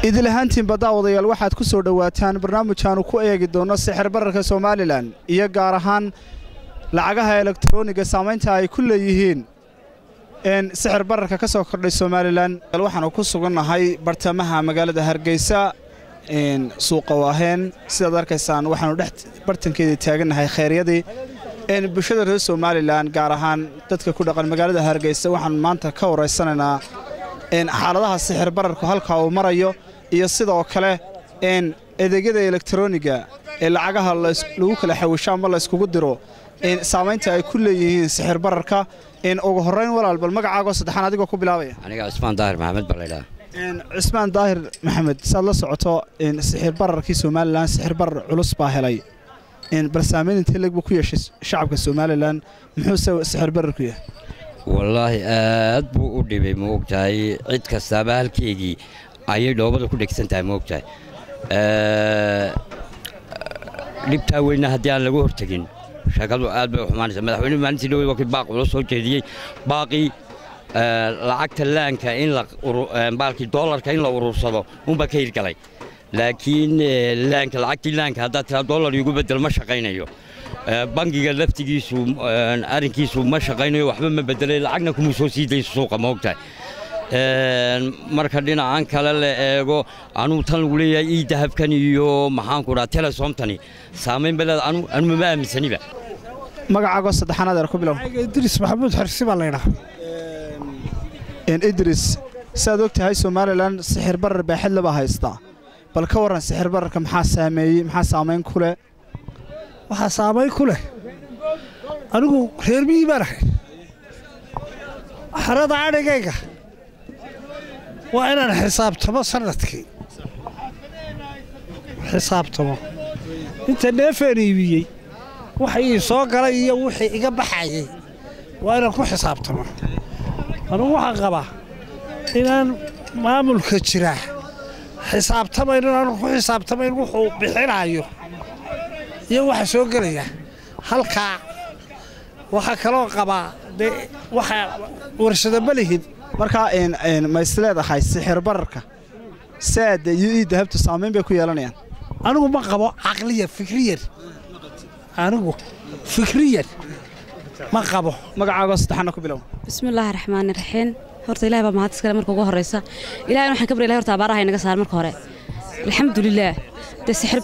idil ahaantiinba daawadayaal waxaad ku soo dhowaataan barnaamijkaannu ku eegi doonno sixir bararka somalilan iyo gaar ahaan lacagaha elektarooniga saamaynta ay ku leeyihiin sixir bararka ka soo kordhay somalilan waxaanu ku sugannahay bartamaha magaalada hargeysa suuqa waaheen sidaad arkaysaan waxaanu dhex bartankeedii taagannahay kheyryadii bulshada reer somalilan gaar ahaan dadka ku dhaqan magaalada hargeysa waxaanu maanta ka waraysanaynaa xaaladaha sixir bararku halka uu marayo iyo sidoo kale adeegyada elektarooniga ee lacagaha lagu kala xawisho ama layskugu diro saamaynta ay ku leeyihiin sixir bararka ugu horrayn walaal bal magacaagoo saddexaan adigoo ku bilaabaya aniga cismaan daahir maxamed baa laydhaha cismaan daahir maxamed saad la socoto sixir bararkii somalilan sixir barar culus baa helay bal saamayn intee leg buu ku yeeshay shacabka somalilan muxuuse sixir bararku yahay wallaahi aad buu u dhibay ma ogtahay cid kastaaba halkeygii ayay dhoobada ku dhegsan tahay ma ogtahay dhibtaa weyna haddii aan lagu hortegin sheekadu aad bay u xumaanaysa madaxweynuhu maalintii dhowey waa kii baaq ula soo jeediyey baaqii lacagta laanka in baalkii doolarka in la urursado unbaa ka hirgalay laakiin laanka lacagtii laanka haddaad tiraa doolar igu bedel ma shaqaynayo bangiga laftigiisu arrinkiisu ma shaqaynayo waxba ma bedelay lacagna kuma soo sii dayso suuqa ma ogtahay marka dhinacan kale la eego anuu tan lagu leeyahay ii dahabkan iyo maxaanku dhaa telesomtani saamayn baleed anu mama aaminsaniba magacaagoo saddexaanaad eer ku bilow idris maxamuud xarsi baa laydhaha idris siaad og tahay somalilan sixir barar baaxadle baa haystaa bal ka warran sixir bararka maxaa saameeyey maxaa saamayn ku leh waxaa saamayn ku leh anigu reer miyii baan ahay xarada adhigayga waa inaan xisaabtamo sannadkii xisaabtamo inta neefeen iibiyey waxa ii soo galay iyo wixii iga baxayay waa inaan ku xisaabtamo anugu waxaan qabaa inaan maamulka jiraa xisaabtamayn inaanu ku xisaabtamayn wuxuu bixinaayo iyo waxa soo gelaya halkaa waxaa kaloo qabaa dee waxa warshada ma lihin markaa ma isleedahay sixir bararka saada iyo ii dahabtu saamayn bay ku yeelanayaan anigu ma qabo caqliyan fikriyan anigu fikriyan ma qabo magacaagoo saddexaana ku bilow bismillaahi raxmaani raxiim horta ilahay baa mahad iskale marka ugu horraysa ilahay waxaan ka baryay horta abaaraha inaga saar marka hore alxamdulilaah dee sixir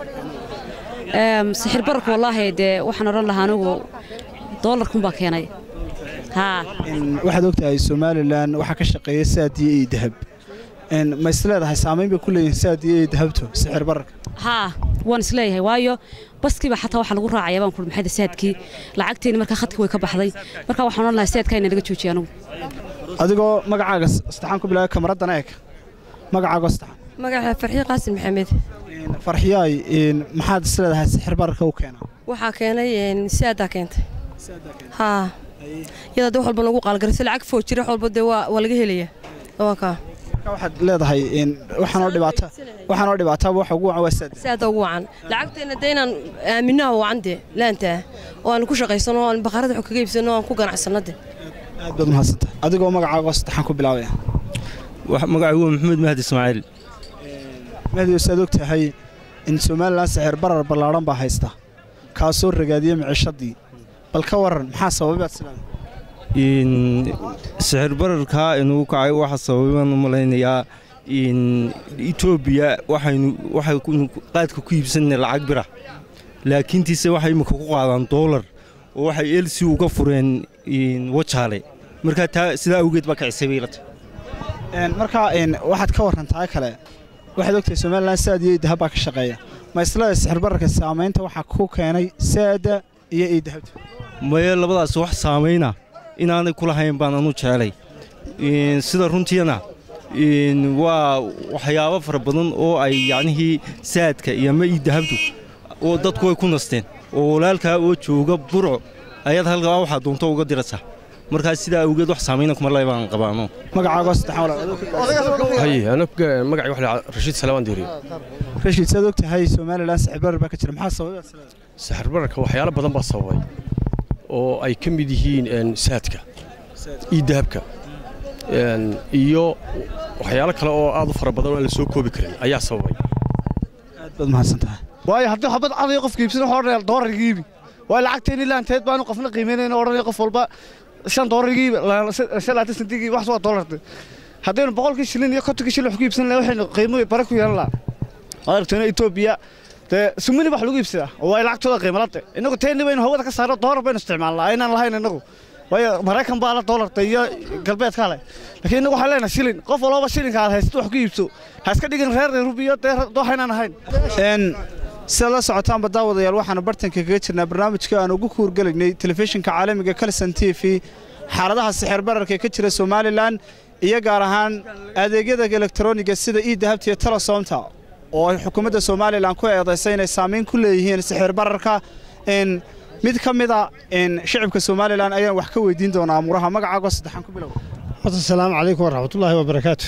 sixir bararku wallaahi dee waxaan odhan lahaa anigu doolarkunbaa keenay haa waxaad og tahay somalilan waxaa ka shaqeeya saadiyo iyo dahab ma isleedahay saamayn bay ku leeyihin saadiyo iyo dahabtu sixir bararka haa waan isleeyahay waayo baskiiba xataa waxaa lagu raacaya baan kuhi maxayda saadkii lacagteeni markaa khadkii way ka baxday markaa waxaan odhan lahaa saadkaa ina naga joojiya anigu adigoo magacaaga saddexaan ku bilaabay kamaraddana eeg magacaagoo saddexaan magaca farxiyo qaasin maxamed farxiyaay maxaad isleedahay sixir bararka u keenaa waxaa keenay saadaa keentay haa iyada de wax walba lagu qaalgarayso lacag foo jira wax walba dee waa laga helayaa waa kaa waxaad leedahay waxaanoo dhibaata waxaanoo dhibaataaba waxa ugu wacan waa saada saada ugu wacan lacagteenna dee inaan aaminaha wacan dee laantaa oo aan ku shaqaysano oo aan baqarada xog kaga iibsano oo aan ku ganacsanno de aad baad mahadsantahay adigoo magacaagoo saddexaan ku bilaabaya magacaygu waa maxamuud mahdi ismaaciil mahdi saad og tahay in somalilan sixir barar ballaadhan baa haysta kaasoo ragaadiya micishadii bal ka waran maxaa sababaad silaada sixir bararkaa inugu kacay waxaa sababaan u malaynayaa etoobiya waxaynu waxaynu qaadka ku iibsanay lacag bira laakiintiise waxay imika ku qaadaan doolar oo waxay elsi uga fureen wajaale markaa taa sidaa awgeed baa kacisay bay ilata markaa waxaad ka warrantaa kale waxaad ogtahay somalilan saad iyo idahab baa ka shaqeeya ma isleeda sixir bararka saamaynta waxaa ku keenay saada iyo iidahabta maye labadaas wax saamayna inaanay ku lahayn baan anu jecelay sida runtiina waa waxyaabo fara badan oo ay yacnihii saadka iyo ma ii dahabtu oo dadku way ku nasteen oo walaalkaa oo jooga burco ayaad halkaa waxaa doonto uga diraysaa markaas sidaa awgeed wax saamayna kuma leh baan qabaano magacaagoo saddexaan magaci waxa rashiid salawaan diiriye rashiid saad og tahay somalilan sixir barar baa ka jira maxaa sababaad sileeda sixir bararka waxyaalo badan baa sababay oo ay ka mid yihiin saadka iyo dahabka iyo waxyaalo kale oo aad u fara badan oo aan la soo koobi karin ayaa sababay aad baad mahadsantahay waayo haddii xabad caday qofka iibsan waxa odhanaya doolarka iibi waayo lacagteeni laanteed baanu qofna qiimaynayna odhanaya qof walba shan doolarka iibi shan laatan sentig iibi wax waa doolarta haddaynu boqolkii shilin iyo kontonkii shilin wax ku iibsan lahay waxaynu qiimo bare ku yeelan lahaa waad aragtayna etoobiya dee sumini wax lagu iibsadaa oo waa lacagtooda qiimalade innagu teeni baynu hawada ka saarno doolar baynu isticmaalnaa aynaan lahayn innagu waayo maraykan baa la doolarta iyo galbeedka leh laakiin innagu waxaan leenahay shilin qof walbaba shilinka aad haysato wax ku iibso ha iska dhigin reer rubiyo dee waxaynaan ahayn sidaad la socotaanba daawadayaal waxaanu bartanka kaga jirnaa barnaamijka aan ugu kuurgelaynay telefishinka caalamiga kalson t v xaaladaha sixir bararka ee ka jira somalilan iyo gaar ahaan adeegyada elektroniga sida ii dahabta iyo telesoomta oo ay xukuumadda somalilan ku eedaysay inay saamayn ku leeyihiin sixir bararka mid ka mida shicibka somalilan ayaan wax ka weydiin doonaa amuuraha magacaago saddexaan ku bilow horta asalaamu calaykum waraxmatullaahi wabarakaatu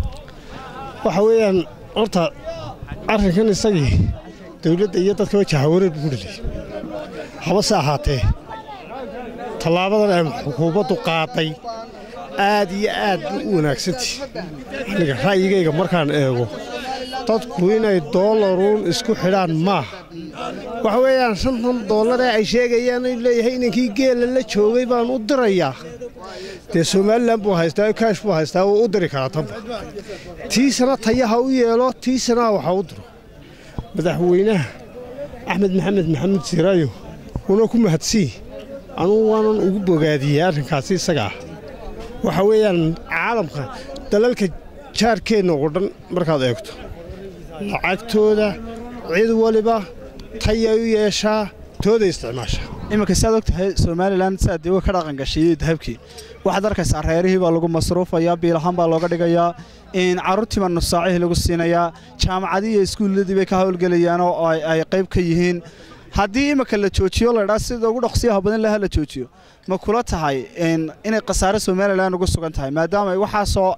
waxa weeyaan horta arrinkan isagii dawladda iyo dadka wajahawareer buu ku dhaliyey habase ahaatee tallaabadan ay xukuumaddu qaaday aad iyo aad buu u wanaagsantii aniga ra'yigayga markaan eego dadku inay doolaruun isku xidhaan maaha waxa weeyaan shantan doolar ee ay sheegayaan inuu leeyahay inankii geela la joogay baan u dirayaa dee somalilan buu haystaa kaash buu haystaa wuu u diri karaa tanba tiisana tayaha u yeelo tiisana waxa u diro madaxweynaha axmed maxamed maxamuud siiraayo una ku mahadsii anugu waanan ugu bogaadiyey arrinkaasi isaga ah waxa weeyaan caalamka dalalka jaarkeenna oo dhan markaad eegto lacagtooda cid waliba tayay u yeeshaa tooday isticmaashaa iminka siaad og tahay somalilan siaad dee ka dhaqan gashay dahabkii waxaad arkaysaa reerihii baa lagu masruufayaa biilahaan baa looga dhigayaa carruurtiiba nussaacihii lagu siinayaa jaamacadii iyo iskuulladii bay ka hawlgelayaan oo ay qayb ka yihiin haddii iminka la joojiyo laydhaa sida ugu dhaqsiyaha badan laha la joojiyo ma kula tahay inay khasaare somalilan ugu sugan tahay maadaama ay waxaasoo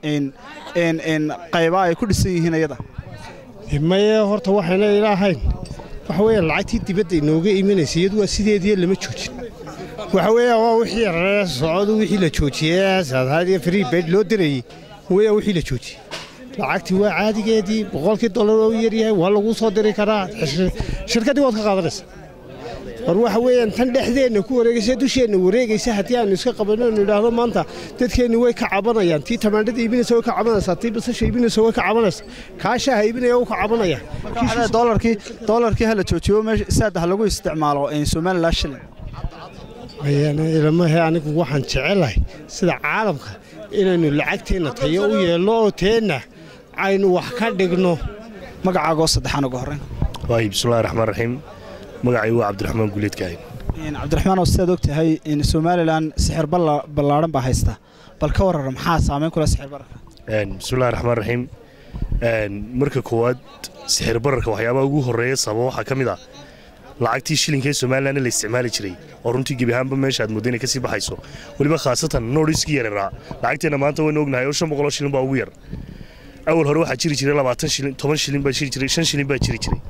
qayba ay ku dhisan yihiin iyada maye horta waxayna ilaahayn waxa weeyaan lacagtii dibadda inooga imanaysa iyadu waa sideediiyo lama joojin waxa weeyaan waa wixii raree socdu wixii la joojiyey saadaadiyo free bed loo dirayey weeyaan wixii la joojiyey lacagtii waa caadigeedii boqolkii dollar waa u yaryahay waa laguu soo diri karaa shirkaddii waad ka qaadanaysa war waxa weeyaan tan dhexdeenna ku wareegaysa dusheenna wareegaysa haddii aanu iska qabanno anu idhaahdo maanta dadkeenni way ka cabanayaan tii tamaandhada iibinaysa way ka cabanaysaa tii basasha iibinaysa way ka cabanaysa kaashaha iibinaya wuu ka cabanaya doolarkii doolarkii hala joojiyo meesha saada ha lagu isticmaalo somalilan shilin ilamahe anigu waxaan jecelahay sida caalamka inaynu lacagteenna tayo u yeelno oo teenna aynu wax ka dhigno magacaagoo saddexaan uga horreyn waay bismillahi raxmaan raxiim magacay waa cabdiraxmaan guuleedkaahay cabdiraxmaan oo sidaad og tahay somalilan sixir ballaadhan baa haysta bal ka warara maxaa saamayn kula sixir bararka bismillahi raxmaan raxiim marka koowaad sixir bararka waxyaabaha ugu horreeya sababa waxaa ka mid ah lacagtii shilinka ee somalilanna la isticmaali jiray oo runtii gebi ahaanba meesha aad moodda inay ka sii baxayso weliba khaasatan noodhiskii yareeraa lacagteenna maanta waynu ognahay oo shan boqoloo shilin baa ugu yar awal hore waxaa jiri jiray labaatan shilin toban shilin baa jiri jiray shan shilin baa jiri jiray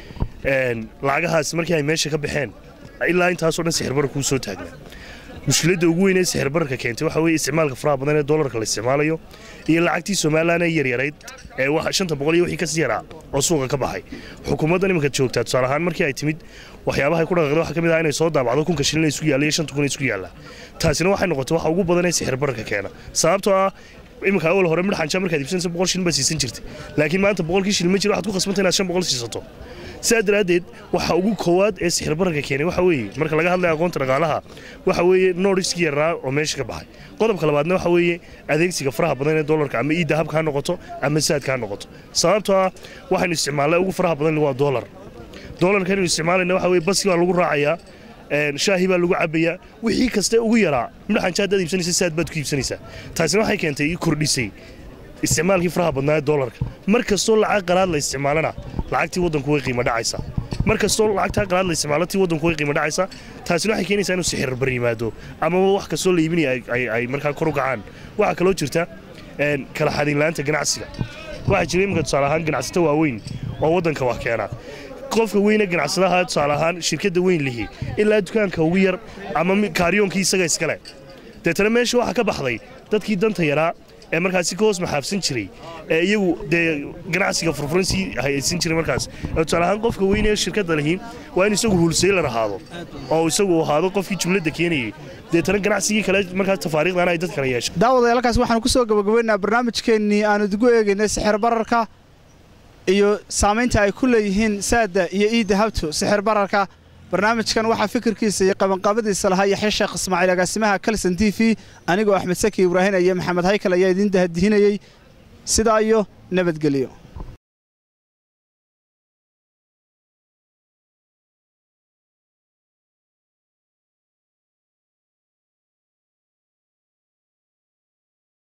lacagahaas markii ay meesha ka baxeen ilaa intaasoo dhan sixir bararka uu soo taagnaa mushkiladda ugu weyn ee sixir bararka keentay waxa weeye isticmaalka faraha badan ee doolarka la isticmaalayo iyo lacagtii somalilan ee yaryarayd ee shanta boqol iyo wixii kasii yaraa oo suuqa ka baxay xukuumaddan iminka joogtaa tusaale ahaan markii ay timid waxyaabahay ku dhaqaaqda waxaa ka mid ah inay soo daabacdo kunka shilin isku yaalla iyo shanta kun isku yaalla taasina waxay noqotay waxa ugu badan ee sixir bararka keena sababtoo ah iminka awal hore midhaxanja markaad iibsanaysa boqol shilin baad siisan jirtay laakiin maanta boqolkii shilin ma jiro waxaad ku khasbanta inaad shan boqol siisato sidaa daraaddeed waxa ugu koowaad ee sixir bararka keenay waxa weeye marka laga hadlaya aqoonta dhaqaalaha waxa weeye noodhiskii yaraa oo meesha ka baxay qodobka labaadna waxa weeye adeegsiga faraha badan ee doolarka ama ii dahabka ha noqoto ama saadka ha noqoto sababtoo ah waxaynu isticmaalnay ugu faraha badan waa doolar doolarka inaynu isticmaalayna waxa weeye baski baa lagu raacayaa shaahi baa lagu cabayaa wixii kaste ugu yaraa midhaxanja haddaad iibsanaysa saad baad ku iibsanaysaa taasina waxay keentay ii kordhisay isticmaalkii faraha badnaa ee doolarka mar kastoo lacag qalaad la isticmaalana lacagtii waddanku way qiimo dhacaysaa mar kastoo lacagtaa qalaad la isticmaalo tii waddanku way qiimo dhacaysaa taasina waxay keenaysaa inuu sixir bar yimaado amaba wax kastoo la iibinaya ay markaa kor u kacaan waxaa kaloo jirta kala xadiinla'aanta ganacsiga waxaa jira iminka tusaale ahaan ganacsato waaweyn oo waddanka wax keena qofka weyne ganacsadaha tusaale ahaan shirkadda weyn lihi ilaa dukaanka ugu yar ama kaariyoonkii isaga iskale deetana meesha waxaa ka baxday dadkii danta yaraa ee markaasi ka hoos maxaabsan jiray ee iyagu dee ganacsiga furfuran sii hayaysan jiray markaas ee tusaale ahaan qofka weyne ee shirkadda lihi waa in isagu hulseylar ahaado oo isagu ahaado qofkii jumladda keenayay deetana ganacsigii kale markaas tafaariiqdana ay dad kale yeesho daawadayaalkaas waxaanu ku soo gabagabaynaynaa barnaamijkeennii aanu idigu eegaynay sixir bararka iyo saamaynta ay ku leeyihiin saadda iyo iidda habtu sixir bararka barnaamijkan waxaa fikirkiisa iyo qabanqaabadiisa lahaa yaxya sheekh ismaaciil agaasimaha kalson t v anigoo axmed saki ibraahin iyo maxamed haykal ayaa idiin dahadihinayey sidaa iyo nabadgelyo